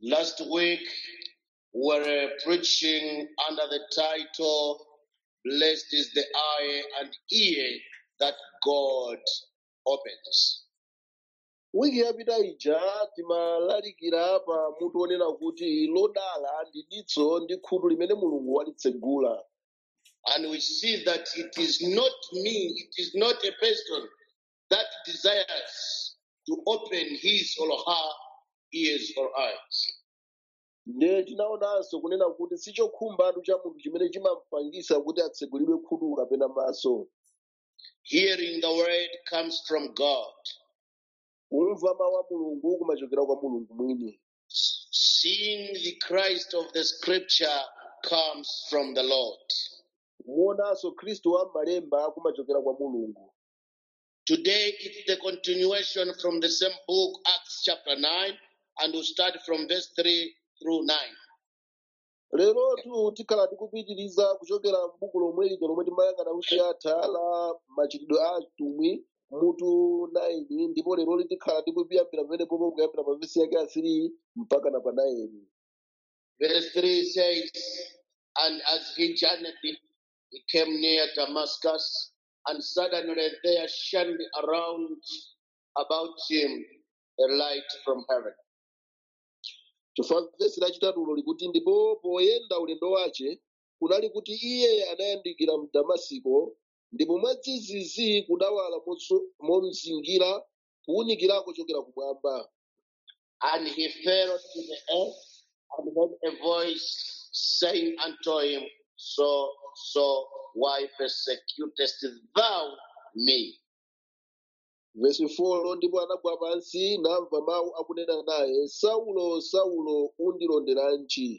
Last week, we were preaching under the title, Blessed is the eye and ear that God opens. wiki yapita ija timalalikira pa mutu wonena kuti lodala ndi diso ndi khutu limene mulungu walitsegula And we see that it is not me, it is not a person that desires to open his or her ears or eyes. nde tinaonanso kunena kuti si chokhumbatu cha munthu chimene chimampangisa kuti atsegulidwe khutu kapena maso Hearing the word comes from God. kumva mawu a mulungu kumachokera kwa mulungu mwini Seeing the Christ of the scripture comes from the Lord. kuonanso khristu wa m'malemba kumachokera kwa mulungu Today it's the continuation from the same book, Acts chapter 9, and we'll start from verse 3 through 9. lerotu tikhala tikupitiriza kuchokera m'buku lomwe lija lomwe timayang'ana kuti atha la machitidwe a atumwi mutu 9 ndipo lero tikhala tikuyambira pamene popo kuyambira pa vesi yake ya 3 mpaka na pa 9 Verse 3 says, And as he journeyed, he came near Damascus, and suddenly there shined around about him a light from heaven. chifukwa vesi lachitatulo likuti ndipo poyenda ulendo wace kunali kuti iye anayandikira mu damasiko ndipo mwadzidzidzi kudawala moso- momzingira kuwunikirako kuchokera kumwamba And he fell to the earth and heard a voice saying unto him, So, so, why persecutest thou me? vesi 4 ndipo anagwa pansi namva mawu akunena naye saulo saulo undilonderanji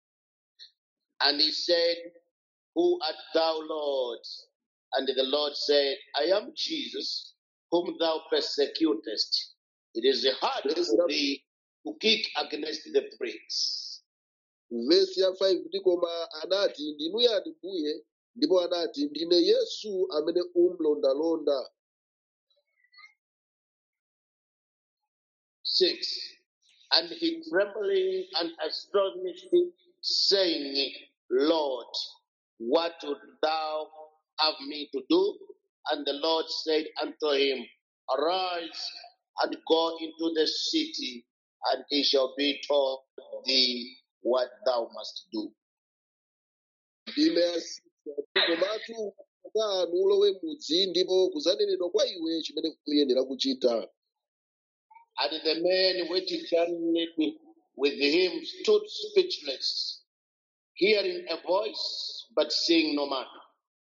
And he said, Who art thou, Lord? And the Lord said, I am Jesus, whom thou persecutest. It is hard vesi for la- thee to kick against the pricks. vesi ya 5 ndi koma anati ndinu yani mbuye ndipo anati ndine yesu amene umlondalonda Six. And he trembling and astonished, saying, Lord, what would thou have me to do? And the Lord said unto him, Arise and go into the city, and it shall be told thee what thou must do. ndime ya sita komatu kanu ulowe mudzi ndipo kuzanenedwa kwa iwe chimene uyenera kuchita And the men which journeyed with him stood speechless, hearing a voice, but seeing no man.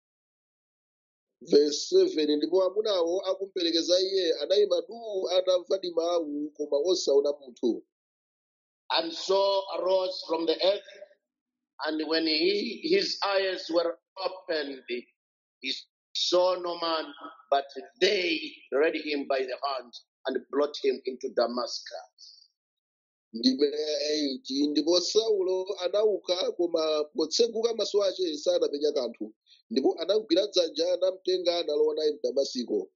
verse 7 ndipo amunawo akumperekeza iye anayima duu atamva ndi mawu koma osaona munthu And so arose from the earth, and when he, his eyes were opened, he saw no man, but they led him by the hand and brought him into Damascus. ndime ya 8 ndipo saulo anauka koma potseguka maso ace sanapenya kanthu ndipo anamugwira dzanja namtenga nalowa naye mu damasiko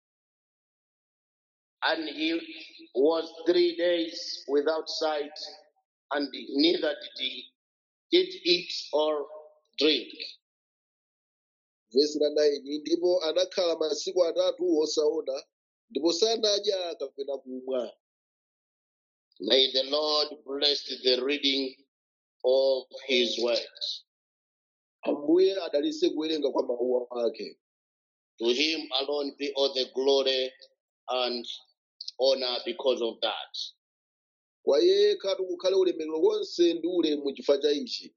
And he was three days without sight, and neither did he did eat or drink. vesi la 9 ndipo anakhala masiku atatu osaona ndipo sanadya kapena kumwa May the Lord bless the reading of his word. ambuye adalitse kuwerenga kwa mawu ake To him alone be all the glory and honor because of that. kwa iye khatu kukhale ulemerero wonse ndi ulemu chifukwa cha ichi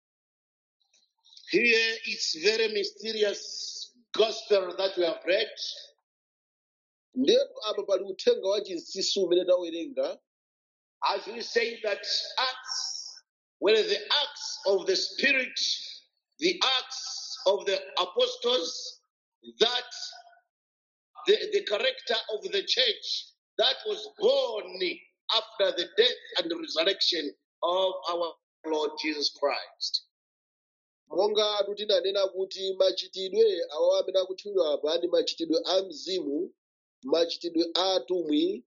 Here it's very mysterious gospel that we have read. ndetu apa pali uthenga wa chinsinsi umene tawerenga As we say that acts were the acts of the Spirit, the acts of the apostles, that the, the character of the church that was born after the death and the resurrection of our Lord Jesus Christ. monga tinanena kuti machitidwe awa amene akutchulidwa apa ndi machitidwe a mzimu machitidwe a atumwi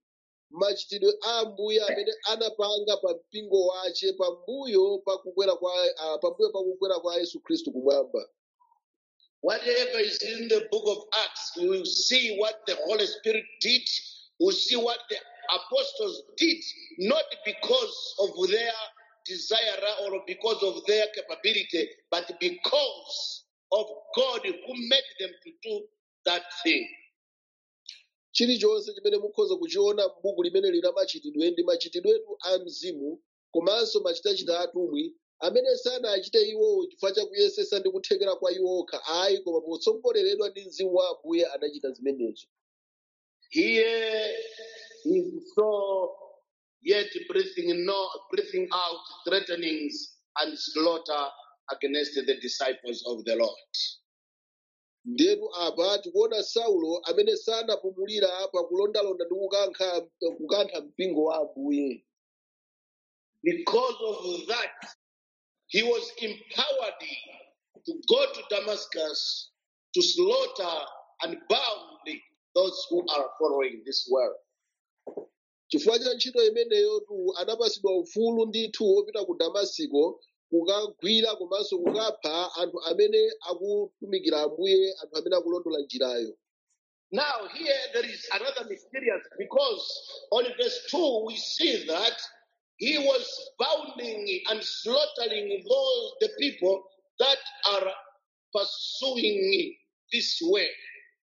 machitidwe a ambuye amene anapanga pa mpingo wace pambuyo pa kukwera kwa ah, pambuyo pa kukwera kwa yesu khristu kumwamba Whatever is in the book of Acts, we will see what the Holy Spirit did. We'll see what the apostles did, not because of their desire or because of their capability, but because of God who made them to do that thing. chilichonse chimene mukhoza kuchiona m'buku limene lina machitidwe ndi machitidwetu a mzimu komanso machitachita atumwi amene sanachite iwowo chifukwa cha kuyesesa ndi kuthekera kwa iwo okha ayi koma potsogoleredwa ndi mzimu wa ambuye anachita zimenezo Here is so yet breathing no breathing out threatenings and slaughter against the disciples of the Lord. ndetu apa tikuona saulo amene sanapumulira pakulondalonda ndi kukankha kukantha mpingo wa ambuye Because of that, he was empowered to go to Damascus to slaughter and bound those who are following this world. chifukwa cha ntchito imeneyotu anapasidwa ufulu ndithu wopita ku damasiko kukagwira komanso kukapha anthu amene akutumikira ambuye anthu amene akulondola njirayo Now, here there is another mysterious because on verse 2 we see that he was bounding and slaughtering those the people that are pursuing this way.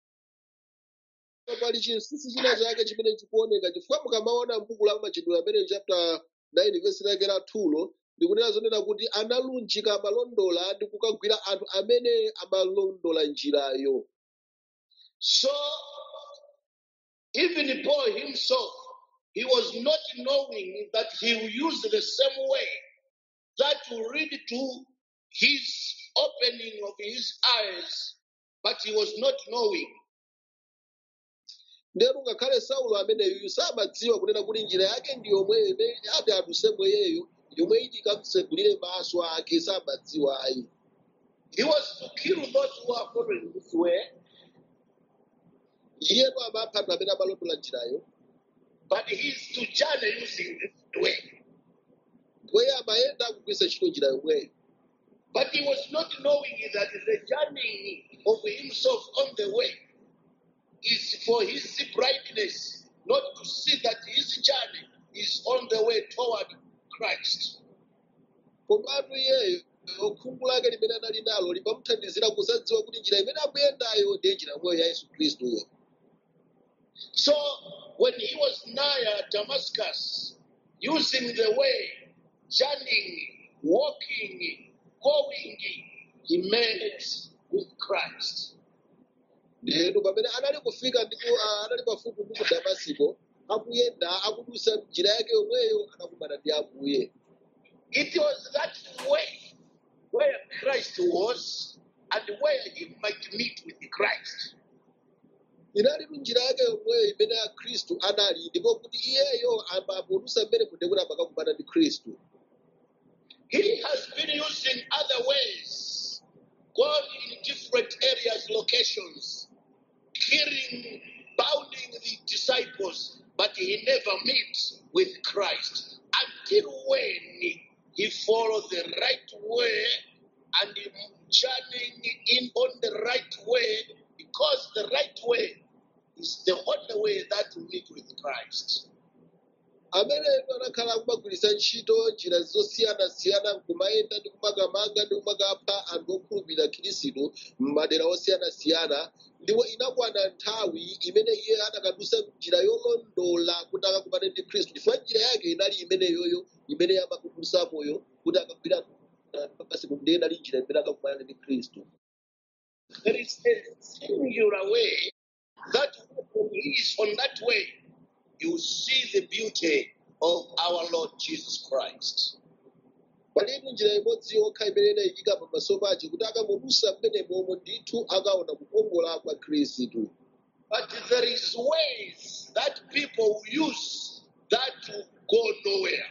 pali chinsinsi china chake chimene chikuoneka chifukwa mukamaona m'buku la machitidwe amene chapter 9 verse lake la 2 ndikunena zonena kuti analunjika amalondola ndi kukagwira anthu amene amalondola njirayo So, even Paul himself, he was not knowing that he will use the same way that will lead to his opening of his eyes, but he was not knowing. ndero ngakhale saulo ameneyu samadziwa kunena kuti njira yake ndi yomweyo imene ati aduse mweyeyo yomwe iti ikamtsegulire maso ake samadziwa ayi He was to kill those who are following this way, iyetu amapha anthu amene amalondola njirayo but he's to journey using this way. mpweyo amayenda akugwiritsa ntchito njira yomweyo But he was not knowing that the journey of himself on the way is for his brightness, not to see that his journey is on the way toward Christ. komatu iyeyo khungu lake limene anali nalo limamuthandizira kusadziwa kuti njira imene akuyendayo ndiye njira yomweyo ya yesu khristuyo So when he was nigh Damascus, using the way, journeying, walking, going, he met with Christ. ndiyenu pamene anali kufika ndipo ah, anali pafupi ndi ku damasiko akuyenda akudusa njira yake yomweyo anakumana ndi ambuye It was that way where Christ was and where he might meet with Christ. inali njira yake yomweyo imene ya khristu anali ndipo kuti iyeyo amapodusa mmene kuti kuti amakakumana ndi khristu He has been using other ways, going in different areas, locations, killing, bounding the disciples, but he never meets with Christ until when he follows the right way and journeying in on the right way, because the right way is the only way that we meet with Christ. ameneyo anakhala akumagwiritsa ntchito njira zosiyanasiyana kumayenda ndi kumakamanga ndi kumakapha anthu okhulupirira khristu m'madera osiyanasiyana ndipo inakwana nthawi imene iye anakadusa njira yolondola kuti akakumane ndi khristu chifukwa njira yake inali imeneyoyo imene yamakudusamoyo kuti akagwira pamasiku ndiye inali njira imene akakumana ndi khristu There is a singular way that when he is on that way, you see the beauty of our Lord Jesus Christ. palitu njira imodzi yokha imene inayikika pamaso pace kuti akamudusa mmene momwe ndithu akaona kukongola kwa khristu But there is ways that people use that to go nowhere.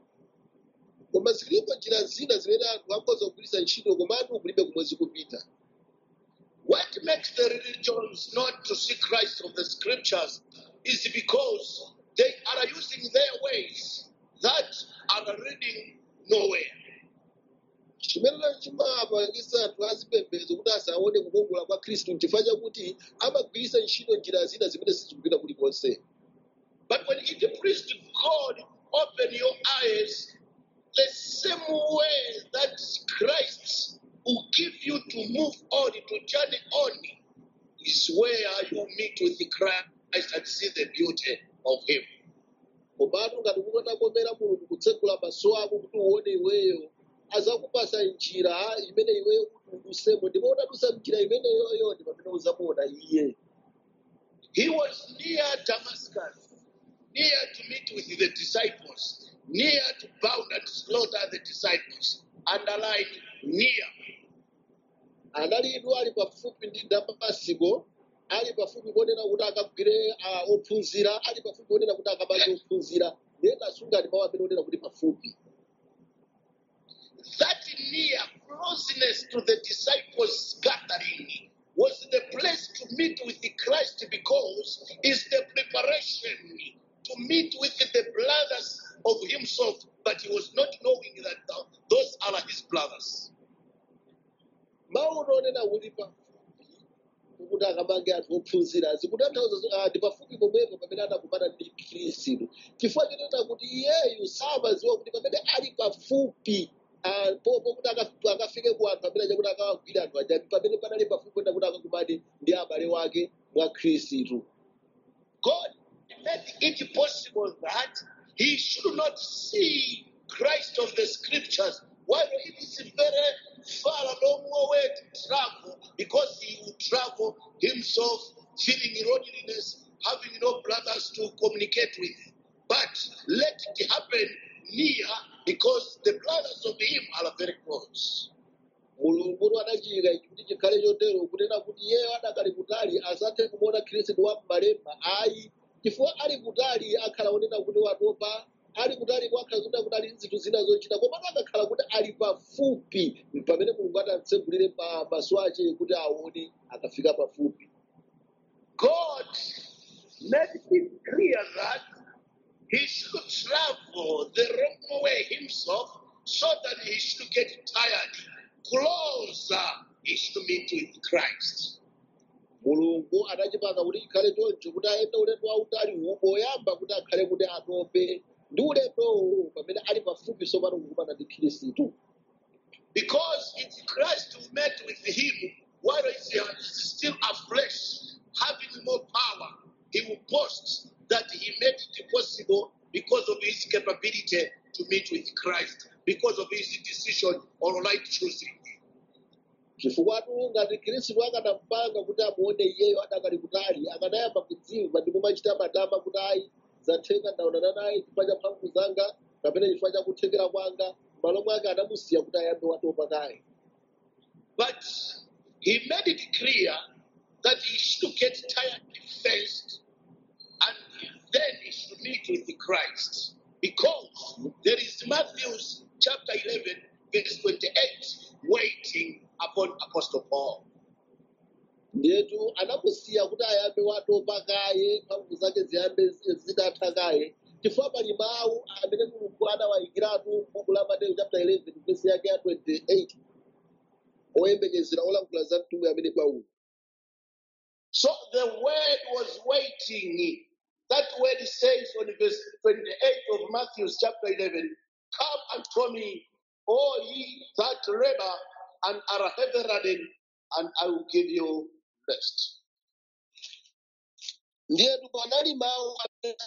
koma zilipo njira zina zimene anthu akhoza kugwiritsa ntchito komatu kulibe kumwe zikupita What makes the religions not to see Christ of the scriptures is because they are using their ways that are leading nowhere. chimene chimapangisa anthu azipembedzo kuti asaone kukongola kwa khristu n'chifukwa chakuti amagwiritsa ntchito njira zina zimene sizikupita kulikonse But when it pleased God, open your eyes the same way that Christ will give you to move on, to journey on, is where you meet with Christ and see the beauty of Him. komatu ngati kukanakomera mulungu kutsegula maso ako kuti uone iweyo azakupasa njira imene iweyo kuti udusemo ndipo udadusa njira imeneyoyo ndi pamene uzamuona iye He was near Damascus, near to meet with the disciples, near to bound and slaughter the disciples, underline near. analidu ali pafupi ndi damasiko ali pafupi kuonera kuti akagwire ah, ophunzira ali pafupi kuonera kuti akamange ophunzira ndiye kasunga ndi mawu amene onera kuti pafupi That near closeness to the disciples' gathering was the place to meet with the Christ because it's the preparation to meet with the brothers of himself, but he was not knowing that th- those are his brothers. mawu onena kuti pafupi kuti akamange anthu ophunzira zikutanthauza zo- ah, ndi pafupi pomwepo pamene anakumana ndi khristu chifukwa chinena kuti iyeyu samadziwa kuti pamene ali pafupi ah, popo kuti aka- akafike ku anthu amene chakuti akawagwira anthu aja pamene panali pafupi kuenda kuti akakumane ndi abale wake mwa khristu God made it possible that he should not see Christ of the scriptures, while it is very far a long way to travel, because he would travel himself, feeling loneliness, having no brothers to communicate with. But let it happen near, because the brothers of him are very close. mulungu adachiyika ichi kuti chikhale chotero kunena kuti iyeyo adakali kutali asathe kumuona khristu wa m'malemba ayi chifukwa ali kutali akhala kunena kuti watopa ali kutali kwakhala kunena kuti ali ndi zinthu zina zochita komatu akakhala kuti ali pafupi pamene mulungu atamtsegulire pa maso ache kuti aone akafika pafupi God made it clear that he should travel the wrong way himself so that he should get tired. Closer he should meet with Christ. mulungu adachipanga kuti chikhale choncho kuti ayende ulendo wautali uwu poyamba kuti akhale kuti atope ndi ulendowo pamene ali pafupi sopano kukumana ndi khristu Because it's Christ who met with him while he's he's still afresh, having more power. He will boast that he made it possible because of his capability to meet with Christ, because of his decision or right choosing. chifukwa ngati khristu akanampanga kuti amuone iyeyo adakali kutali akanayamba kudziwa ndipo machita madama kuti ayi zatheka ndaonana naye chifukwa cha mphamvu zanga kapena chifukwa cha kuthekera kwanga m'malo mwake anamusiya kuti ayambe watopa kaye But he made it clear that he should get tired first and then he should meet with Christ. Because there is Matthew chapter 11, verse 28, waiting upon Apostle Paul. ndiyetu anamusiya kuti ayambe watopa kaye mphamvu zake ziyambe zi- zitatha kaye chifukwa pali mawu amene mulungu anawayikiratu m'buku la mateyu chapter 11 vesi yake ya 28 oyembekezera olankhula za mtumwi amene paulo So the word was waiting. That word says on verse 28 of Matthew chapter 11, Come unto me, all ye that labor and are heavy laden, and I will give you rest. ndiyetu panali mawu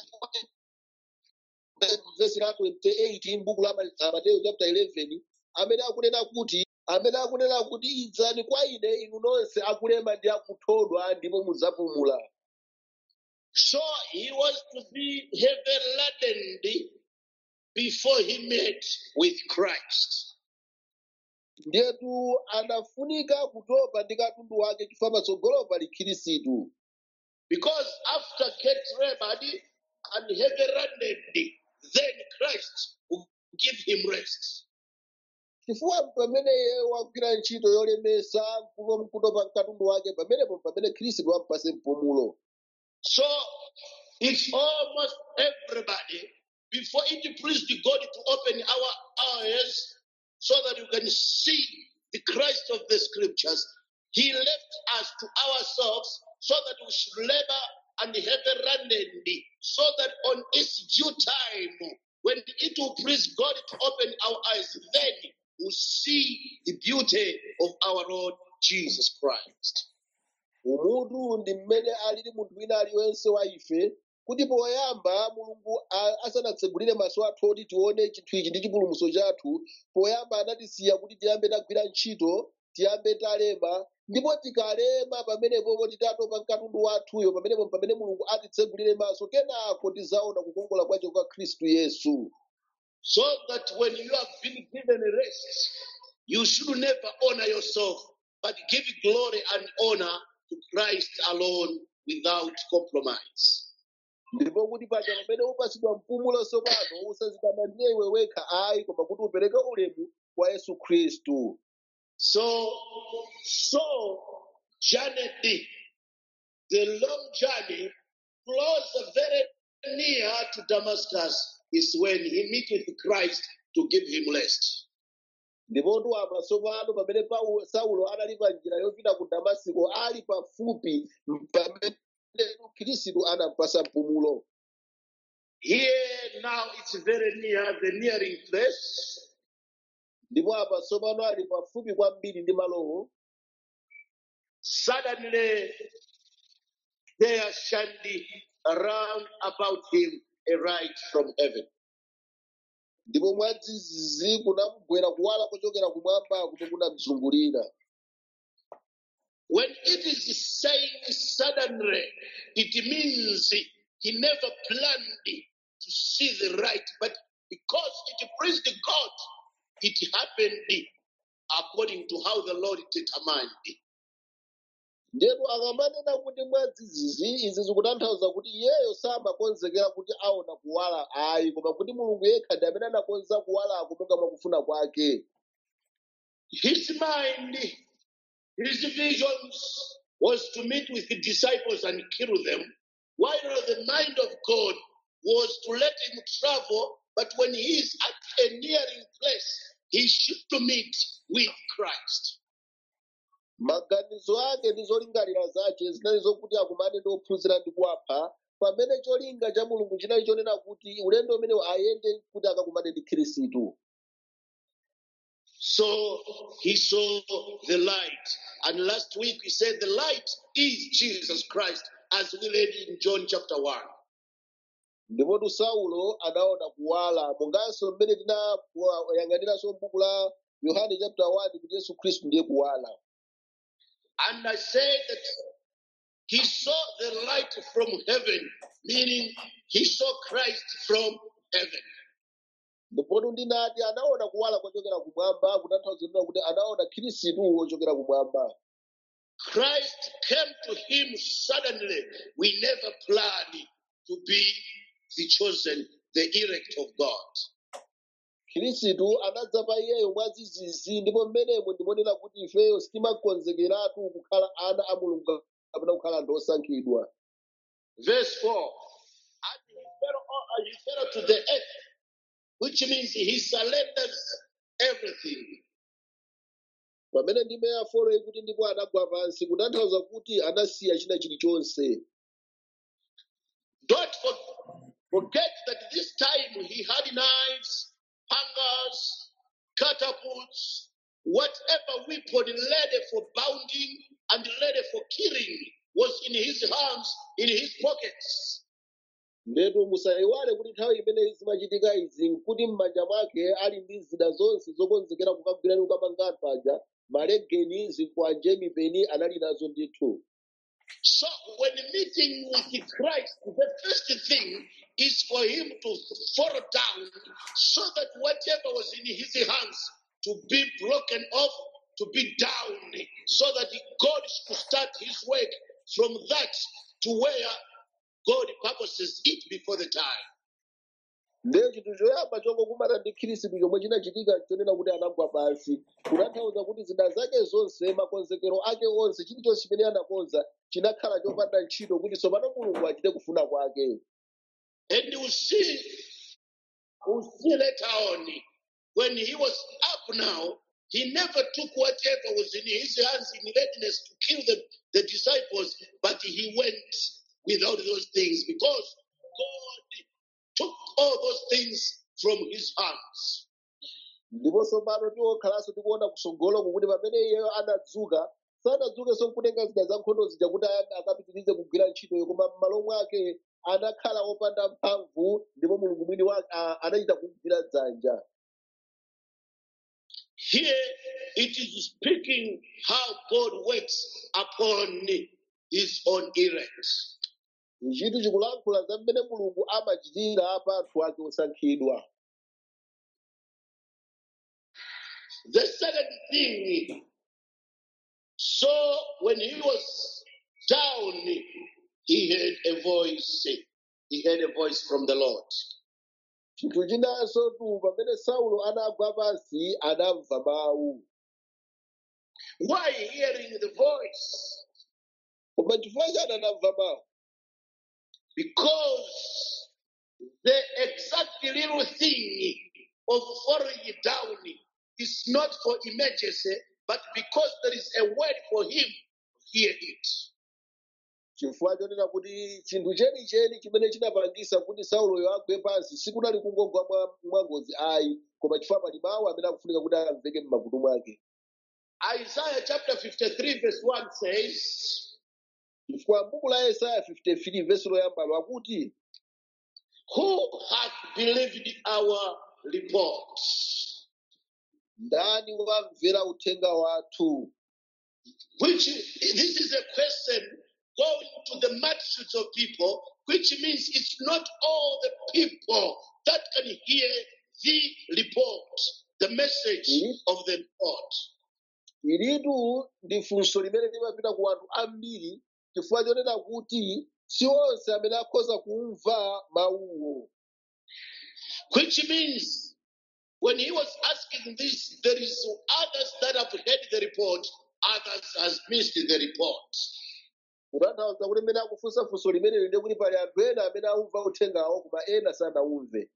vesi la 28 m'buku la Ma- mateyu chapter 11 amene akunena kuti amene akunena kuti idzani kwa ine inu nonse akulema ndi akuthodwa ndipo mudzapumula So he was to be heavy laden before he met with Christ. ndiyetu anafunika kutopa ndi katundu wake chifukwa patsogolo pali khristu Because after get labored and heavy laden, then Christ will give him rest. chifukwa pamene iye wagwira ntchito yolemesa kuto- kutopa katundu wake pamenepo pamene khristu ampase mpumulo So It's almost everybody. Before it pleased God to open our eyes so that we can see the Christ of the scriptures, He left us to ourselves so that we should labor and have a rendezvous, so that on its due time, when it will please God to open our eyes, then we'll see the beauty of our Lord Jesus Christ. umutu ndi mmene alili munthu wina aliyense wa ife kuti poyamba mulungu a- asanatsegulire maso athu oti tione chinthu ichi ndi chipulumutso chathu poyamba anatisiya kuti tiyambe tagwira ntchito tiyambe talema ndipo tikalema pamenepopo titatopa mkatundu wathuyo pamenepo pamene mulungu atitsegulire maso kenako tizaona kukongola kwacho kwa khristu yesu So that when you have been given a rest, you should never honor yourself, but give glory and honor to Christ alone without compromise. ndipo kuti paja pamene upasidwa mpumulo tsopano usadzitamandire iwe wekha ayi koma kuti upereke ulemu kwa yesu khristu So, so journeyed the long journey close very near to Damascus is when he meeteth Christ to give him rest. ndipo ndiwamba tsopano pamene Paulo- saulo anali pa njira yopita ku damasiko ali pafupi pamene khristu anampasa mpumulo Here now it's very near the nearing place. ndipo apa tsopano ali pafupi kwambiri ndi malowo Suddenly there shined around about him a light from heaven. ndipo mwadzidzidzi kunamugwera kuwala kuchokera kumwamba kuti kunamzungulira When it is saying suddenly, it means he never planned to see the right, but because it pleased God, it happened according to how the Lord determined. ndetu akamanena kuti mwadzidzidzi izi zikutanthauza kuti iyeyo samakonzekera kuti aona kuwala ayi koma kuti mulungu yekha ndi amene anakonza kuwalako monga mwakufuna kwake His mind, his visions was to meet with the disciples and kill them, while the mind of God was to let him travel, but when he is at a nearing place, he should to meet with Christ. maganizo ake ndi zolingalira zake zinali zokuti akumane ndi ophunzira ndi kuwapha pamene cholinga cha mulungu chinali chonena kuti ulendo umenewo ayende kuti akakumane ndi khristu So he saw the light. And last week we said the light is Jesus Christ, as we read in John chapter 1. ndipotu saulo anaona kuwala monganso mmene tinayang'aniranso m'buku la yohane chapter 1 kuti yesu khristu ndiye kuwala And I said that he saw the light from heaven, meaning he saw Christ from heaven. ndipotu ndinati anaona kuwala kochokera kumwamba kutanthauza kunena kuti anaona khristu wochokera kumwamba Christ came to him suddenly. We never planned to be the chosen, the elect of God. khristu anadza pa iyeyo mwadzidzidzi ndipo mmenemo ndimonena kuti ifeyo sitimakonzekeratu kukhala ana a mulungu kapena kukhala anthu osankhidwa Verse 4 And he fell, uh, he fell to the earth, which means he surrenders everything. pamene ndime ya folo ikuti ndipo anagwa pansi kutanthauza kuti anasiya china chilichonse Don't for- forget that this time he had knives, hangers, catapults, whatever weapon ready for bounding and ready for killing was in his hands, in his pockets. ndetu musayiwale kuti nthawi imene zimachitika izi nkuti m'manja mwake ali ndi zida zonse zokonzekera kukagwirani kukamanga anthu aja malegeni zikwanje mipeni anali nazo ndithu So when meeting with Christ, the first thing is for him to fall down so that whatever was in his hands to be broken off, to be down, so that God should start his work from that to where God purposes it before the time. ndiye chinthu choyamba chongokumana ndi khristu chomwe chinachitika chonena kuti anagwa pansi kutanthauza kuti zida zake zonse makonzekero ake onse chilichonse chimene anakonza chinakhala chopanda ntchito kuti tsopano mulungu achite kufuna kwake And you see, we'll see later on, when he was up now, he never took whatever was in his hands in readiness to kill the, the disciples, but he went without those things because God took all those things from his hands. ndiponso pano tiwokhalanso tikuona kutsogoloko kuti pamene iyeyo anadzuka sanadzukenso nkutenga zida za nkhondo zija kuti aya- akapitirize kugwira ntchitoyo koma m'malo mwake anakhala wopanda mphamvu ndipo mulungu mwini wake a- anachita kumugwira dzanja Here it is speaking how God works upon his own elect. ichitu chikulankhula za mmene mulungu amachitira pa anthu ake osankhidwa The second thing, so when he was down, he heard a voice. He heard a voice from the Lord. chinthu chinanso tu pamene saulo anagwa pansi anamva mawu Why hearing the voice? koma chifukwa chani anamva mawu Because the exact little thing of falling down is not for emergency, but because there is a word for him, hear it. chifukwa chonena kuti chinthu chenicheni chimene chinapangisa kuti sauloyo agwe pansi sikunali kungogwa mwa- mwangozi ayi koma chifukwa pali mawu amene akufunika kuti amveke m'makutu mwake Isaiah chapter 53, verse 1 says, chifukwa m'buku la yesaya 53 vesi loyambalo akuti Who hath believed our report? ndani wamvera uthenga wathu Which this is a question going to the multitudes of people, which means it's not all the people that can hear the report, the message Mhm. of the report. ilitu ndi funso limene limapita ku anthu ambiri chifukwa chonena kuti si onse amene akhoza kumva mawuwo Which means when he was asking this, there is others that have heard the report, others has missed the report. kutanthauza kuti mmene akufunsa funso limeneli ndi kuti pali anthu ena amene aumva uthengawo koma ena sanawumve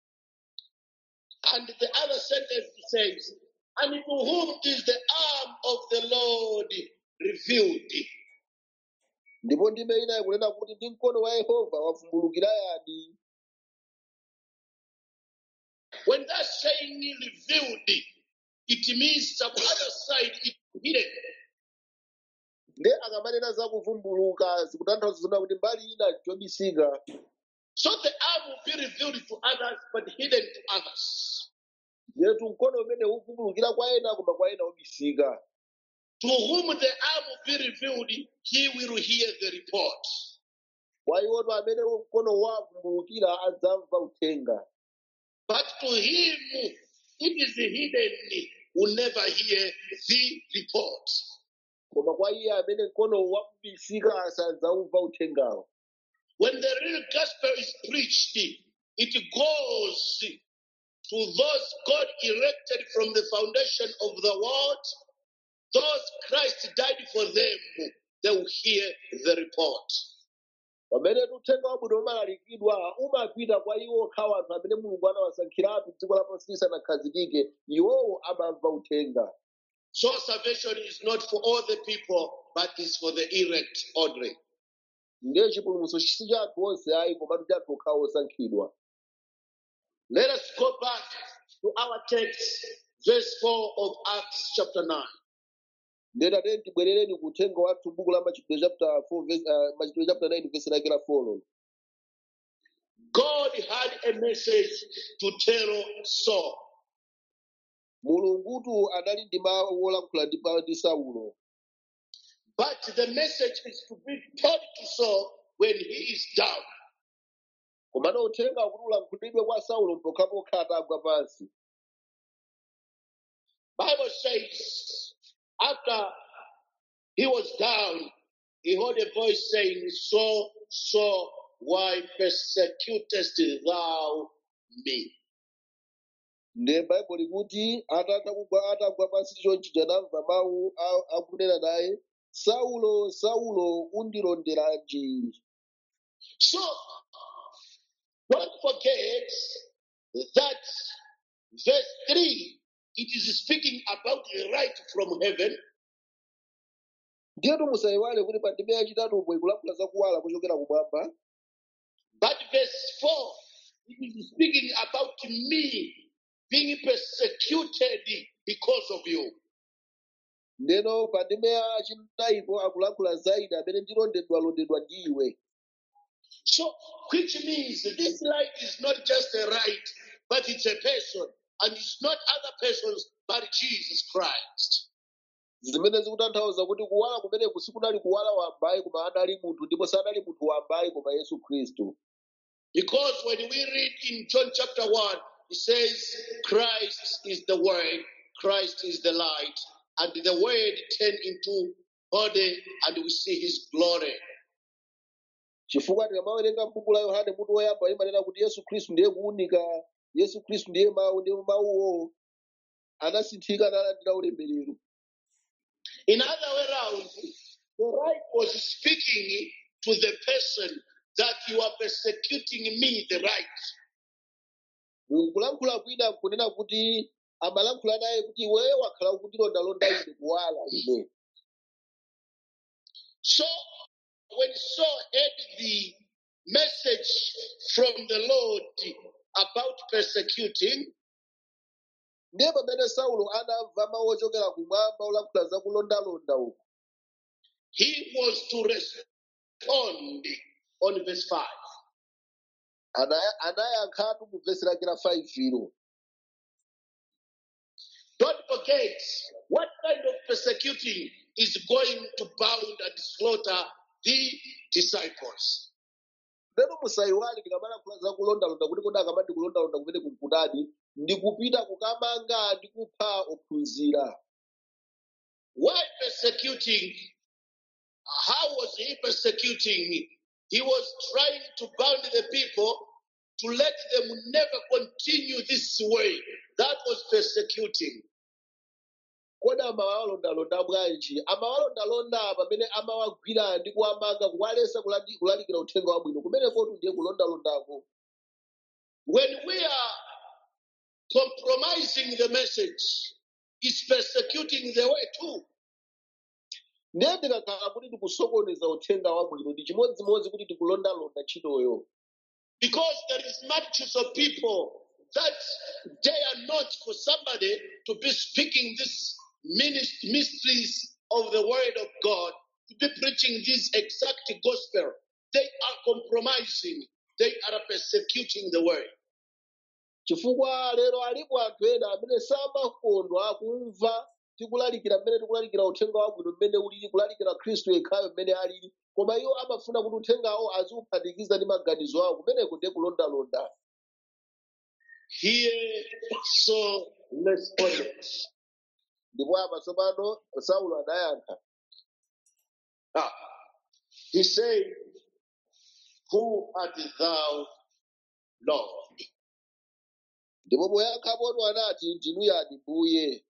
And the other sentence says, And to whom is the arm of the Lord revealed? ndipo ndime ina ikunena kuti ndi mkono wa yehova wavumbulukira yani When that's saying revealed, it means some other side is hidden. nde akamanena za kuvumbuluka zikutanthauza zona kuti mbali ina chobisika So the arm will be revealed to others, but hidden to others. yetu mkono umene uvumbulukira kwa ena koma kwa ena ubisika To whom the arm will be revealed, he will hear the report. kwa iwoto amene mkono wavumbulukira adzamva uthenga But to him it is hidden, will never hear the report. koma kwa iye amene mkono wabisika asadzamva uthengawo When the real gospel is preached, it goes to those God erected from the foundation of the world. Those Christ died for them, they will hear the report. pamene uthenga wabwino umalalikidwa umapita kwa iwo okhawo anthu amene mulungu anawasankhiratu dziko lapansi lisanakhazikike iwowo amamva uthenga So salvation is not for all the people, but is for the elect only. ndiye chipulumutso si cha anthu onse ayi komatu cha anthu okhawo osankhidwa Let us go back to our text, verse 4 of Acts chapter 9. ndiye tatene tibwerereni ku uthenga wathu buku la machitidwe chapter 4 verse, uh, machitidwe chapter 9 verse lake la 4 God had a message to tell Saul. mulungutu anali ndi mawu olankhula ndi pa- ndi saulo But the message is to be told to Saul when he is down. komano uthenga kuti ulankhulidwe kwa saulo pokhapokha atagwa pansi Bible says after he was down, he heard a voice saying, Saul, Saul, why persecutest thou me? ndiye bhaibuli kuti atatha kugwa atagwa pansi chonchi anamva mawu a- akunena naye saulo saulo undilonderanji So Don't forget that verse 3 it is speaking about the right from heaven, ndiyetu musayiwale kuti pa ndime yachitatupo ikulankhula za kuwala kuchokera kumwamba but verse 4 it is speaking about me being persecuted because of you. ndeno pa ndime yachinayipo akulankhula za ine amene ndilondedwalondedwa ndi iwe So, which means this light is not just a light, but it's a person, and it's not other persons but Jesus Christ. zimene zikutanthauza kuti kuwala kumeneku sikunali kuwala wambayi koma anali munthu ndipo sanali munthu wambayi koma yesu khristu Because when we read in John chapter 1, it says, Christ is the Word, Christ is the light, and the Word turned into body, and we see his glory. chifukwa tikamawerenga m'buku la yohane mutu woyamba imanena kuti yesu khristu ndiye kuwunika yesu khristu ndiye mawu ndipo mawuwo anasinthika nalandira ulemerero In other way around, the right was speaking to the person that you are persecuting me, the right. kulankhula kwina kunena kuti amalankhula naye kuti iweyo wakhala ukundilondalonda ine kuwala ine So when Saul heard the message from the Lord about persecuting, ndiye pamene saulo anamva mawu ochokera kumwamba olankhula za kulondalonda uku he was to respond on verse 5. Ana- anayankhatu mu vesi lake la 5 ilo Don't forget what kind of persecuting is going to bound and slaughter the disciples. lero musayiwale tikamalankhula za kulondalonda kuti kodi akamati kulondalonda kumene kumkutadi ndi kupita kukamanga ndi kupha ophunzira Why persecuting? How was he persecuting? He was trying to bound the people to let them never continue this way. That was persecuting. kodi amawalondalonda bwanji amawalondalonda pamene amawagwira ndi kuwamanga kuwalesa kulandi- kulalikira uthenga wabwino kumenekotu ndiye kulondalondako When we are compromising the message, it's persecuting the way too. ndiye tikakhala kuti tikusokoneza uthenga wabwino ndi chimodzimodzi kuti tikulondalonda ntchitoyo Because there is multitudes of people that dare not for somebody to be speaking this minis- mysteries of the word of God, to be preaching this exact gospel. They are compromising. They are persecuting the word. chifukwa lero alipo anthu ena amene samakondwa kumva tikulalikira mmene tikulalikira uthenga wabwino mmene ulili kulalikira khristu yekhayo mmene alili koma iwo amafuna kuti uthengawo aziuphatikiza ndi maganizo awo kumeneko ndiye kulondalonda Here, so responded. ndipo apa tsopano saulo anayankha Ah, he said, Who art thou, Lord? ndipo poyankhapotu anati ndinu yani mbuye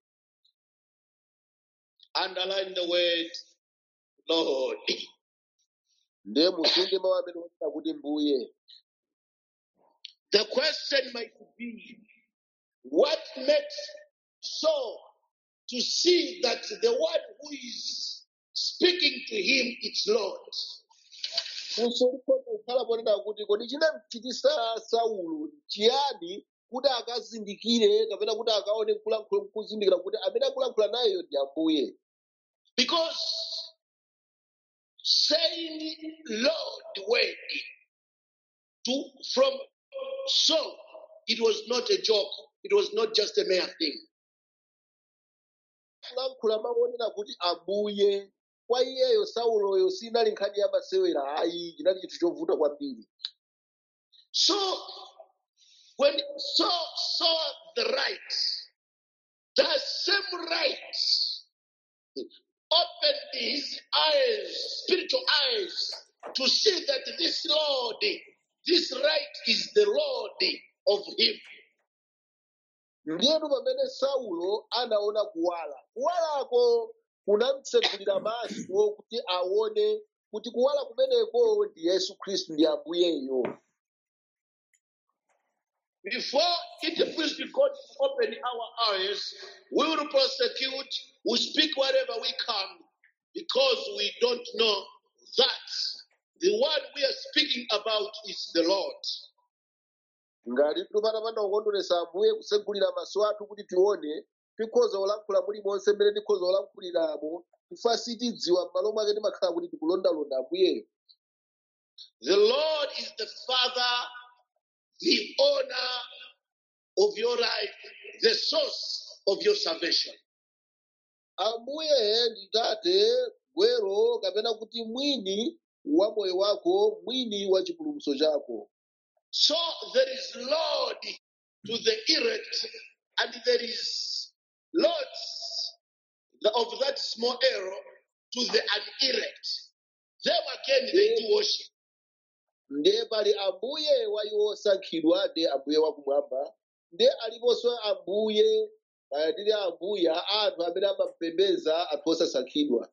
Underline the word, Lord. ndiye musunge mawu amene onena kuti mbuye The question might be what makes Saul to see that the one who is speaking to him is Lord? funso likhoza kukhala ponena kuti kodi chinamchitisa saulo chiyani kuti akazindikire kapena kuti akaone kulankhula kuzindikira kuti amene akulankhula nayeyo ndi ambuye Because saying Lord word to from Saul, it was not a joke, it was not just a mere thing. kulankhula mawu onena kuti ambuye kwa iyeyo sauloyo sinali nkhani ya masewera ayi chinali chinthu chovuta kwambiri So when Saul saw the right, that same right opened his eyes, spiritual eyes, to see that this Lord, this right is the Lord of him. ndiyenu pamene saulo anaona kuwala kuwalako kunamtsekulira maso kuti aone kuti kuwala kumeneko ndi yesu khristu ndi ambuyeyo Before it please God to open our eyes, we will prosecute, we speak whatever we can, because we don't know that the one we are speaking about is the Lord. ngati tipatapanda kukondweresa ambuye kusegulira maso athu kuti tione tikhoza kulankhula mulimonse mmene tikhoza kulankhuliramo chifukwa sitidziwa m'malo mwake timakhala kuti tikulondalonda ambuyeyo The Lord is the Father, the owner of your life, the source of your salvation. ambuye ndi tate gwero kapena kuti mwini wa moyo wako mwini wa chipulumutso chako So there is Lord to the elect, and there is Lords of that small arrow to the unelect. Them again they do worship. ndiye pali ambuye wa iwo osankhidwa ndi ambuye wakumwamba ndiye aliponso ambuye kaya tili ambuye a anthu amene amapembedza anthu osasankhidwa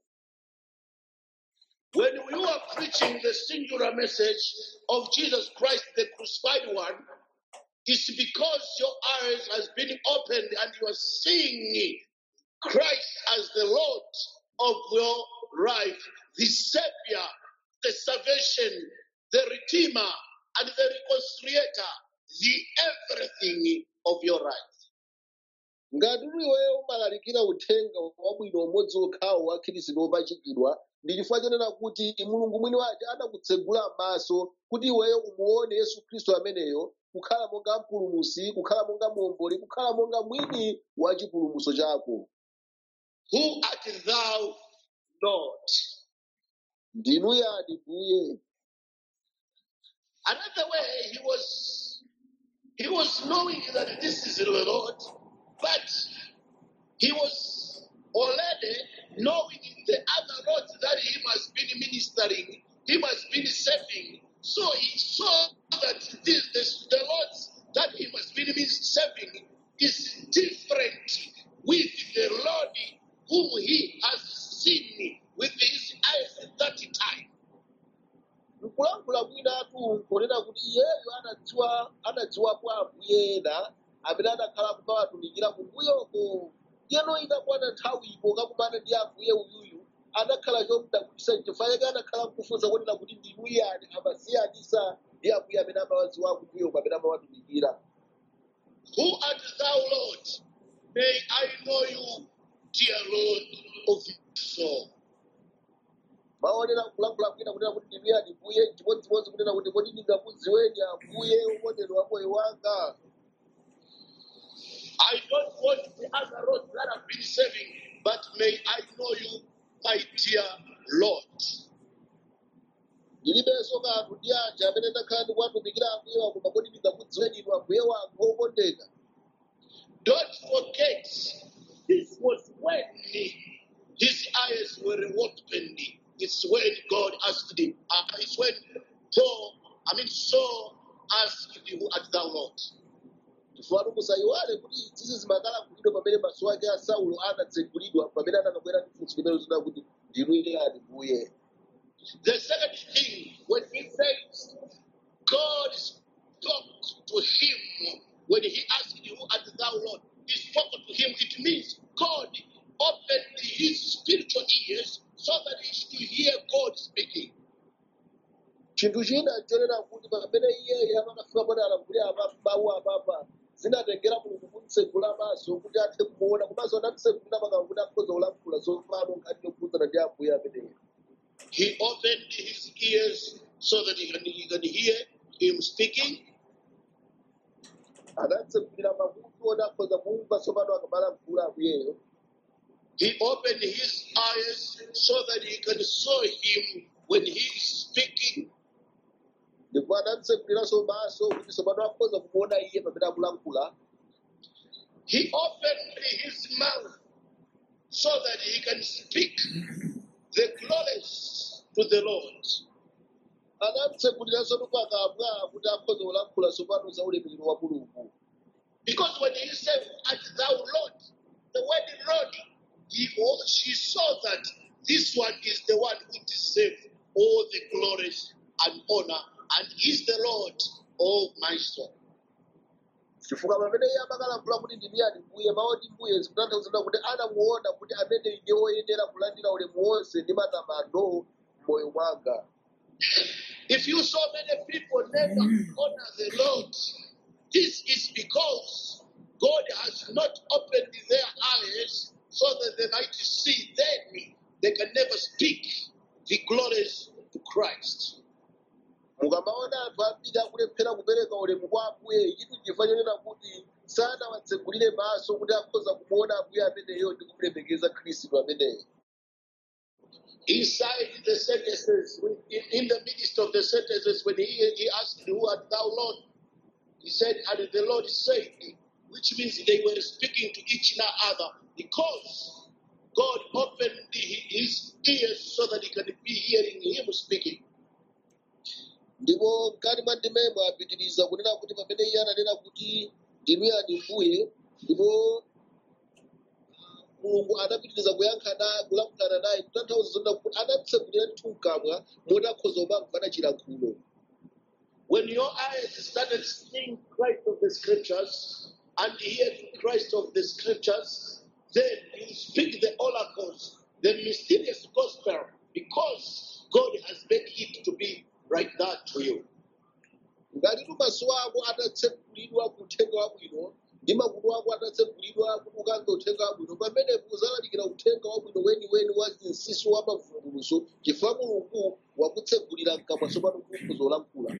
When you are preaching the singular message of Jesus Christ, the crucified one, it's because your eyes has been opened and you are seeing Christ as the Lord of your life, the Savior, the salvation, the Redeemer, and the Reconciliator, the everything of your life. ngati iweyo umalalikira uthenga wabwino umodzi okhawo wa khristu wopachikidwa ndi chifukwa chonena kuti mulungu mwini wake anakutsegula maso kuti iweyo umuone yesu khristu ameneyo kukhala monga mpulumusi kukhala monga muomboli kukhala monga mwini wa chipulumutso chako Who art thou, Lord? ndinu yani mbuye Another way he was he was knowing that this is the Lord, but he was already knowing the other lords that he must be ministering, he must be saving. So he saw that this, this the lords that he must be serving is different with the Lord whom he has seen with his eyes at that time. mkulankhula mwinatu nkunena kuti iyeyo anadziwa anadziwapo ambuye ena amene anakhala kumawatumikira kumbuyoko yeno ikakwana nthawi iko kakumana ndi ambuye uyuyu anakhala chomudabwitsa chifukwa chake anakhala kufunsa kunena kuti ndinu yani amasiyanisa ndi ambuye amene amawadziwa kumbuyoko amene amawatumikira Who art thou, Lord? May I know you, dear Lord of my soul. maonera kulankhula kwina kunena kuti ndinu yani mbuye chimodzimodzi kunena kuti kodi ndingakudziweni ambuye ukondedwa wa moyo wanga I don't want the other roads that have been serving, but may I know you, my dear Lord. ndilibenso kanthu ndi anthu amene ndakhala ndikuwatumikira ambuye wako kodi ndingakudziweni inu ambuye wanga okondeka Don't forget, this was when his eyes were opened. It's when God asked him. Uh, it's when Paul, I mean Saul, asked him, "Who art thou, Lord?" chifukwa musayiwale kuti izinso zimakhala kulidwa pamene maso ake a saulo anatsegulidwa pamene anakabwera ndi funso limene linena kuti ndinu yani mbuye The second thing, when he says, God spoke to him when he asked, Who art thou, Lord? He spoke to him. It means God opened his spiritual ears so that he should hear God speaking. chinthu china nchonena kuti pamene iyeyo amakafika pone alankhulira apa- mawu apapa zinatengera mulungu kumtsegula maso kuti athe kumuona komanso anamtsegulira makamwa kuti akhoza kulankhula zofano nkhani yokhudzana ndi ambuye ameneyo He opened his ears so that he can, he can hear him speaking. anatsegulira makutu oti akhoza kumva tsopano akamalankhula ambuyeyo He opened his eyes so that he can saw him when he is speaking. ndipo anamtseguliranso maso kuti tsopano akhoza kumuona iye pamene akulankhula He opened his mouth so that he can speak the glories to the Lord. anamtseguliranso pakamwa kuti akhoza kulankhula tsopano za ulemerero wa mulungu Because when he said, Art thou Lord, the word Lord, he, or she saw that this one is the one who deserves all the glories and honor and is the Lord of my soul. chifukwa pamene iye amakalankhula kuti ndiniyani mbuye mawu ndi mbuye zikutanthauza kuti anamuona kuti amene ndiye woyenera kulandira ulemu wonse ndi matamando m'moyo mwanga If you saw many people never honor the Lord, this is because God has not opened their eyes so that they might see. Then they can never speak the glories to Christ. mukamaona anthu ambiri akulephera kupereka ulemu kwa ambuye ichi chifukwa chonena kuti sanawatsegulire maso kuti akhoza kumuona ambuye ameneyo ndi kumulemekeza khristu ameneyo Inside the sentences, in, in the midst of the sentences, when he, he asked, Who art thou, Lord? He said, And the Lord said, which means they were speaking to each other because God opened the- his ears so that he can be hearing him speaking. ndipo mkati mwa ndimemo apitiriza kunena kuti pamene iye ananena kuti ndinuyani mbuye ndipo mulungu anapitiriza kuyankhana kulankhulana naye kutanthauza zonena kuti anamtsegulira nthu mkamwa moti akhoza kumamvana chilankhulo When your eyes started seeing Christ of the scriptures and hearing Christ of the scriptures, then you speak the oracles, the mysterious gospel, because God has made it to be like that to you. ngati maso ako atatsekulidwa ku uthenga wabwino ndi makutu ako atatsekulidwa kuti ukamve uthenga wabwino pamenepo uzalalikira uthenga wabwino weniweni wa zinsinsi wa mavumbulutso chifukwa mulungu wakutsegulira mkamwa tsopano kuti uzolankhula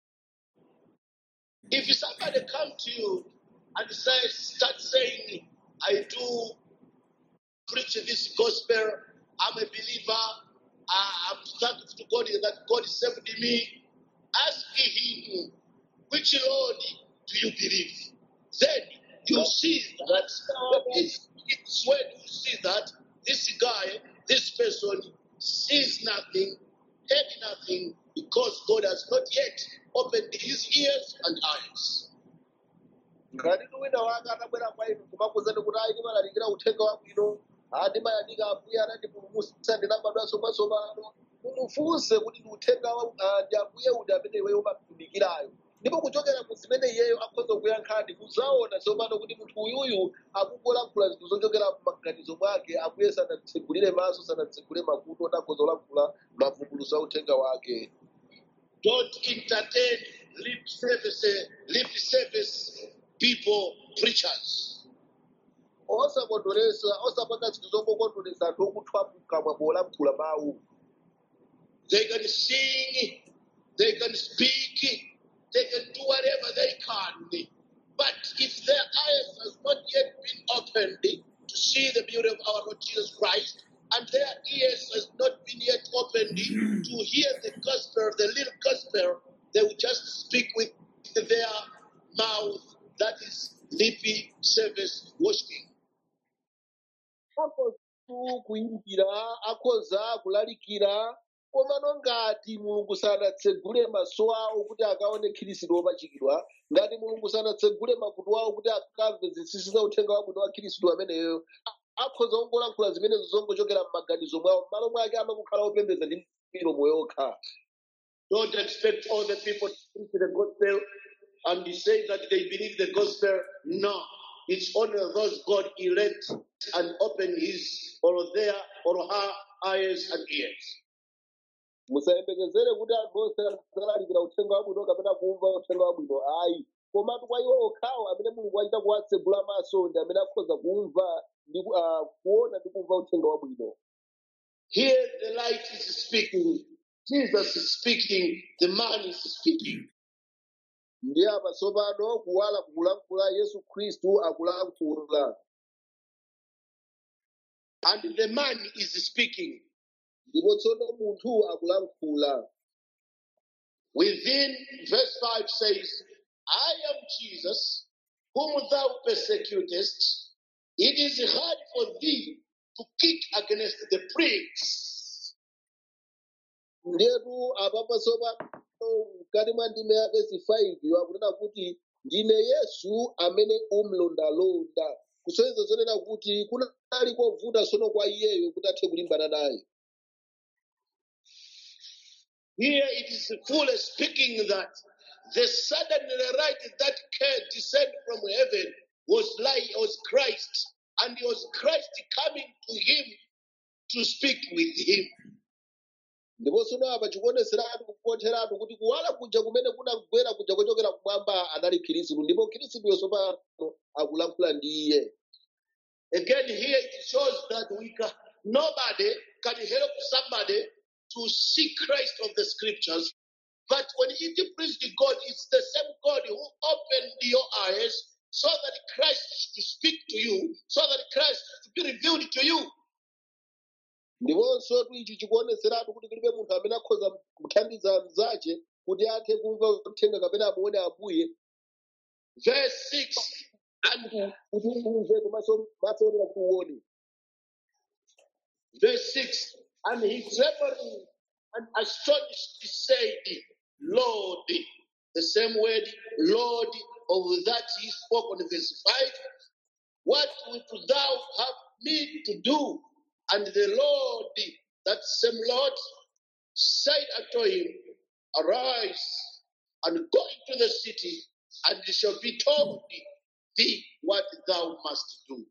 If somebody come to you and say, start saying, I do preach this gospel, I'm a believer, I- I'm thankful to God that God saved me, ask him, which Lord do you believe? Then you see that it's, it's when you see that this guy, this person sees nothing, heard nothing, because God has not yet opened his ears and eyes. ngati wina wake atabwera kwa inu kumakuzani kuti ayi ndimalalikira uthenga wabwino aa ndimayamika ambuye anandipulumutsa ndinabadwanso mwatsopano mumufunse kuti ndi uthenga wa- ah, ndi ambuye uti amene iweyo umatumikirayo ndipo kuchokera mu zimene iyeyo akhoza kuyankhani muzaona tsopano kuti munthu uyuyu akungolankhula zinthu zochokera m'maganizo mwake ambuye sanamtsegulire maso sanamtsegulire makutu oti akhoza kulankhula mavumbulutso a uthenga wake Don't entertain lip service, lip service people, preachers. osakondweresa osapanga zinthu zongokondweresa anthu okuthwa mkamwa polankhula mawu They can sing, they can speak, they can do whatever they can. But if their eyes has not yet been opened to see the beauty of our Lord Jesus Christ, and their ears has not been yet opened to hear the gospel, the little gospel, they will just speak with their mouth. That is lippy service worshiping. akhoza kuyimbira akhoza kulalikira komano ngati mulungu sanatsegule maso awo kuti akaone khristu wopachikidwa ngati mulungu sanatsegule makutu awo kuti akamve zinsinsi za uthenga wabwino wa khristu ameneyo a- akhoza kungolankhula zimenezo zongochokera m'maganizo mwawo m'malo mwake amakukhala opembedza ndi milomo yokha Don't expect all the people to preach the gospel and you say that they believe the gospel. No, it's only those God elect and open his or their or her eyes and ears. musayembekezere kuti anthu onse azalalikira uthenga wabwino kapena kumva uthenga wabwino ayi komatu kwa iwo okhawo amene mulungu achita kuwatsegula maso ndi amene akhoza kumva ndi ku- ah, kuona ndi kumva uthenga wabwino Here the light is speaking. Jesus is speaking. The man is speaking. ndi apa tsopano kuwala kukulankhula yesu khristu akulankhula And the man is speaking. ndipo tsono munthu akulankhula Within verse 5 says, I am Jesus, whom thou persecutest. It is hard for thee to kick against the pricks. ndetu apapa tsopano mkati mwa ndime ya vesi 5 akunena kuti ndine yesu amene umlondalonda kusonyeza zonena kuti kunali kovuta tsono kwa iyeyo kuti athe kulimbana naye Here it is fully speaking that the sudden light that came descend from heaven was light, was Christ, and it was Christ coming to him to speak with him. ndiponso apa chikuoneseratu kupontheratu kuti kuwala kuja kumene kunagwera kuja kuchokera kumwamba anali khristu ndipo khristuyo tsopano akulankhula ndi iye Again, here it shows that we can, nobody can help somebody to see Christ of the scriptures. But when it pleased God, it's the same God who opened your eyes so that Christ should speak to you, so that Christ should be revealed to you. ndiponso ichi chikuoneseratu kuti kulibe munthu amene akhoza kuthandiza mnzace kuti athe kumva uthenga kapena amuone ambuye Verse 6 and kuti umve komanso maso onera kuti uone verse 6 and he trembling and astonished said, Lord, the same word, Lord, of that he spoke on verse 5. What wilt thou have me to do? And the Lord, that same Lord, said unto him, Arise and go into the city, and it shall be told thee what thou must do.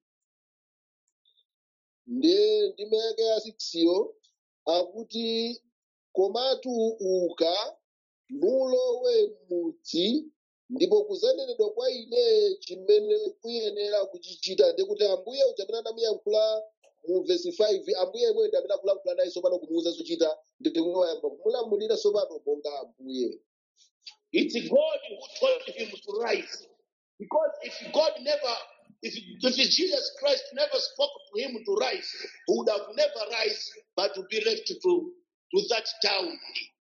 ndi ndimeke ya siksiyo akuti komatu uka nulowe m'mudzi ndipo kuzanenedwa kwa ine chimene kuyenera kuchichita ndikuti ambuye uja amene anamuyankhula mu vesi 5 ambuye yemweyo ndi amene akulankhula naye tsopano kumuwuza zochita ndikumayamba kumulamulira tsopano monga ambuye It's God who told him to rise. Because if God never, if, if Jesus Christ never spoke to him to rise, he would have never rise, but to be left to, to that town.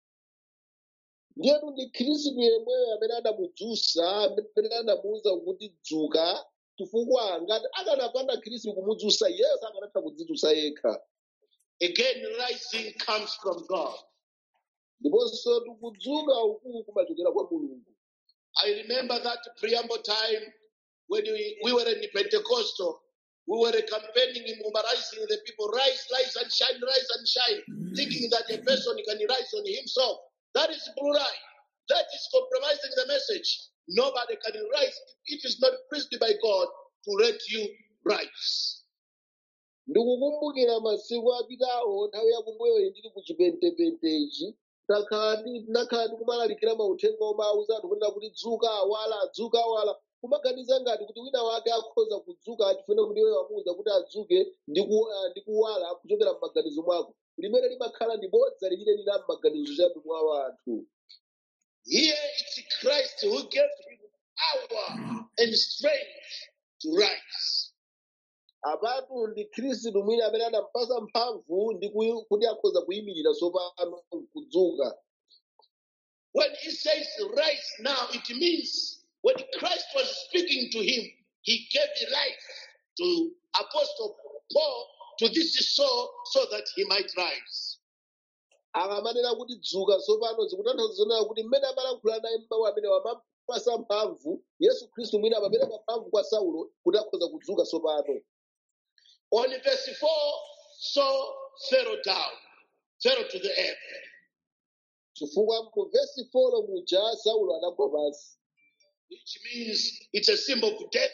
ndiyetu ndi khristu yemweyo amene anamudzutsa amene anamuwuza kuti dzuka chifukwa ngati akanapanda khristu kumudzutsa iyeyo sakanatha kudzidzutsa yekha Again, rising comes from God. ndiponso kudzuka uku kumachokera kwa mulungu I remember that preamble time when we, we were in Pentecostal. We were campaigning and mobilizing the people, rise, rise and shine, rise and shine, thinking that a person can rise on himself. That is blue lie. That is compromising the message. Nobody can rise. It is not pleased by God to let you rise. ndikukumbukira masiku apitawo nthawi yakumbuyoyi ndili ku chipentepentechi ndakhala ndi- ndinakhala ndikumalalikira mauthenga omauza anthu kunena kuti dzuka awala dzuka awala kumaganiza ngati kuti wina wake akhoza kudzuka achifuna kuti iwe wamuwuza kuti adzuke ndi ku- ah, ndi kuwala kuchokera m'maganizo mwako limene limakhala ndi bodza limene lila m'maganizo chabe mwa anthu Here it's Christ who gave him power and strength to rise. apatu ndi khristu mwini amene anampasa mphamvu ndi kuyi- kuti akhoza kuyimirira tsopano kudzuka When he says rise now, it means when Christ was speaking to him, he gave the life to Apostle Paul to this soul so that he might rise. akamanena kuti dzuka tsopano zikutanthauza zonena kuti mmene amalankhula naye mawu amene wamapasa mphamvu yesu khristu mwini amapereka mphamvu kwa saulo kuti akhoza kudzuka tsopano On verse 4, Saul fell down, fell to the earth. chifukwa mu vesi 4 muja saulo anagwa pansi which means it's a symbol of death.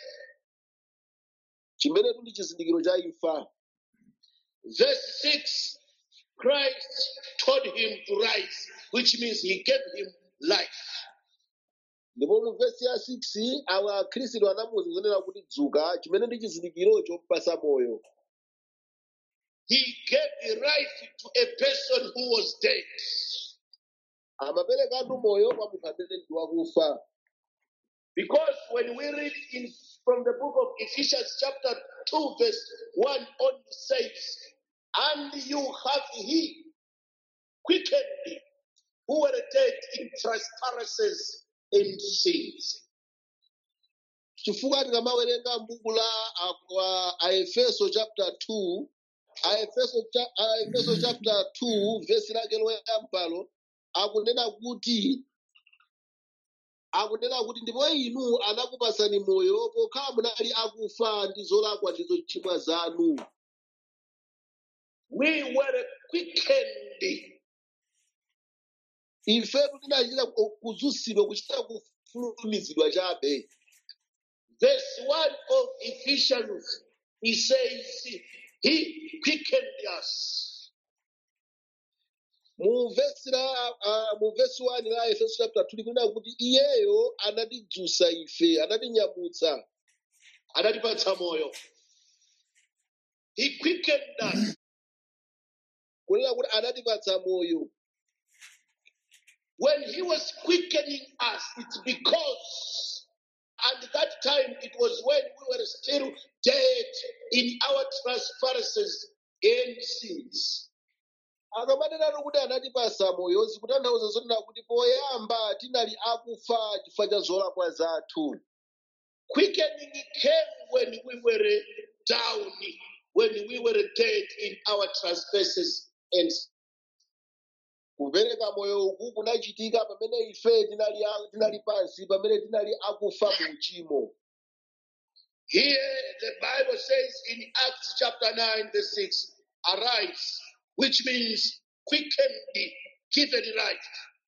chimene ndi chizindikiro cha imfa Verse 6 Christ told him to rise, which means he gave him life. ndipo mu vesi ya 6 awa khristu anamuwuza zonena kuti dzuka chimene ndi chizindikiro chomupasa moyo He gave the life to a person who was dead. amaperekatu moyo kwa munthu amene ndi wakufa Because when we read in from the book of Ephesians, chapter 2, verse 1 on says, And you have he quickened thee, who were dead in trespasses and sins. chifukwa tikamawerenga m'buku la a- a- aefeso chapter 2 aefeso cha- aefeso chapter 2 vesi lake loyambalo akunena kuti akunena kuti ndipo inu anakupasani moyo pokhala munali akufa ndi zolakwa ndi zochimwa zanu We were quickened ifetu tinachita ku- kuzunzidwa kuchita kufulumizidwa chabe Verse 1 of Ephesians, he says, He quickened us. mu vesi la uh, mu vesi 1 la efeso chapter 2 likunena kuti iyeyo anatidzutsa ife anatinyamutsa Anatipatsa moyo. He quickened us. kunena kuti anatipatsa moyo When he was quickening us, it's because at that time it was when we were still dead in our trespasses and sins. akamanenatu kuti anatipatsa moyo zikutanthauza zonena kuti poyamba tinali akufa chifukwa cha zolakwa zathu Quickening came when we were down, when we were dead in our trespasses and kupereka moyo uku kunachitika pamene ife tinali a- tinali pansi pamene tinali akufa mu uchimo Here the Bible says in Acts chapter 9, verse 6, arise, which means quickened, given life.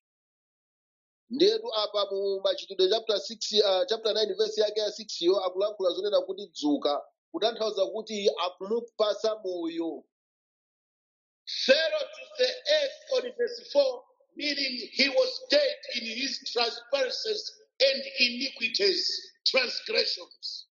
ndiyetu apa mu machitidwe chapter 6 uh, chapter 9 verse yake ya 6 yo akulankhula zonena kuti dzuka kutanthauza kuti akumupasa moyo Fell to the earth on verse 4, meaning he was dead in his trespasses and iniquities, transgressions.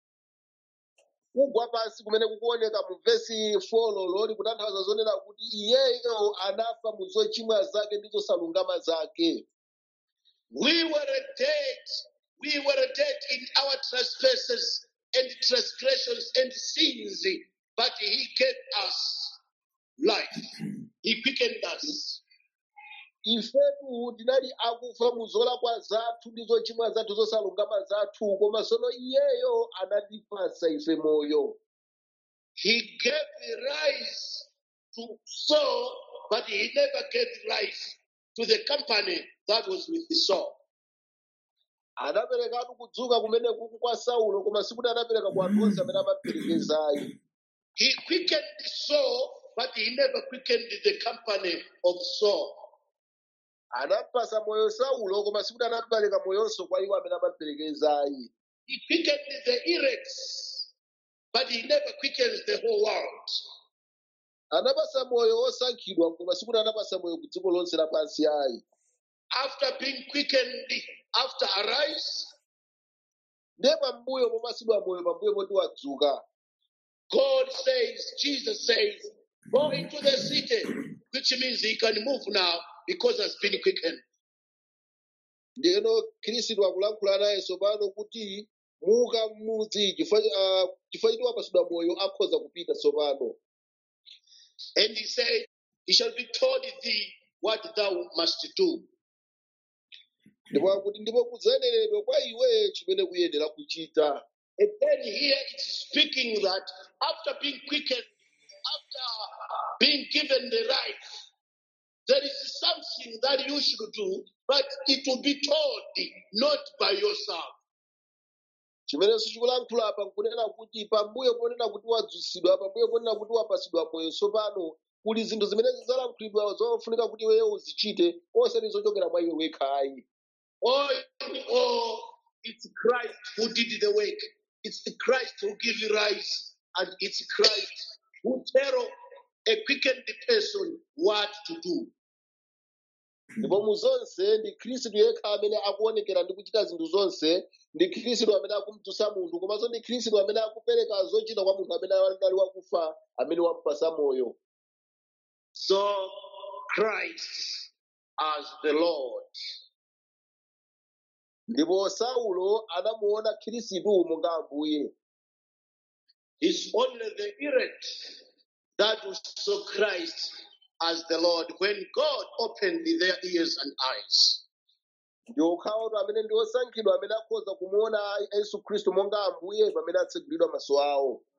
kugwa pansi kumene kukuoneka mu vesi 4 lololi kutanthauza zonena kuti iyeyo anafa mu zochimwa zake ndi zosalungama zake We were dead. We were dead in our trespasses and transgressions and sins, but he gave us life. He quickened us. ifetu tinali akufa mu zolakwa zathu ndi zochimwa zathu zosalungama zathu koma sono iyeyo anatipasa ife moyo He gave rise to Saul, but he never gave life to the company that was with the Saul. anaperekatu kudzuka kumene kuku kwa saulo koma sikuti anapereka kwa anthu onse amene amaperekezayi He quickened Saul, but he never quickened the company of Saul. anapasa moyo saulo koma sikuti anapereka moyonso kwa iwo amene amaperekezayi He quickened the elect, but he never quickens the whole world. anapasa moyo osankhidwa koma sikuti anapasa moyo ku dziko lonse lapansi ayi After being quickened, after arise, ndiye pambuyo popasidwa moyo pambuyo poti wadzuka God says, Jesus says, go into the city, which means he can move now because has been quickened. ndiyeno khristu akulankhula nayenso pano kuti muka m'mudzi chifukwa ah, chifukwa choti wapasidwa moyo akhoza kupita tsopano And he said, He shall be told thee what thou must do. ndipo akuti ndipo kudzaneneredwa kwa iwe chimene kuyenera kuchita And then here it's speaking that after being quickened, after being given the right, there is something that you should do, but it will be told, not by yourself. chimenenso chikulankhula apa nkunena kuti pambuyo ponena kuti wadzutsidwa pambuyo ponena kuti wapasidwa moyo tsopano kuli zinthu zimene zidzalankhulidwa zofunika kuti iweyo uzichite osati zochokera mwa iwe wekhayi Oh, oh, it's Christ who did the work. It's the Christ who give you rise, and it's Christ who tell a quickened person what to do. ndipo mu zonse ndi khristu yekha amene akuonekera ndi kuchita zinthu zonse ndi khristu amene akumdzutsa munthu komanso ndi khristu amene akupereka zochita kwa munthu amene anali wakufa amene wamupasa moyo So Christ as the Lord. ndipo saulo anamuona khristu monga ambuye It's only the elect that saw Christ as the Lord when God opened their ears and eyes. ndi okhawoto amene ndi osankhidwa amene akhoza kumuona yesu khristu monga ambuye pamene atsegulidwa maso awo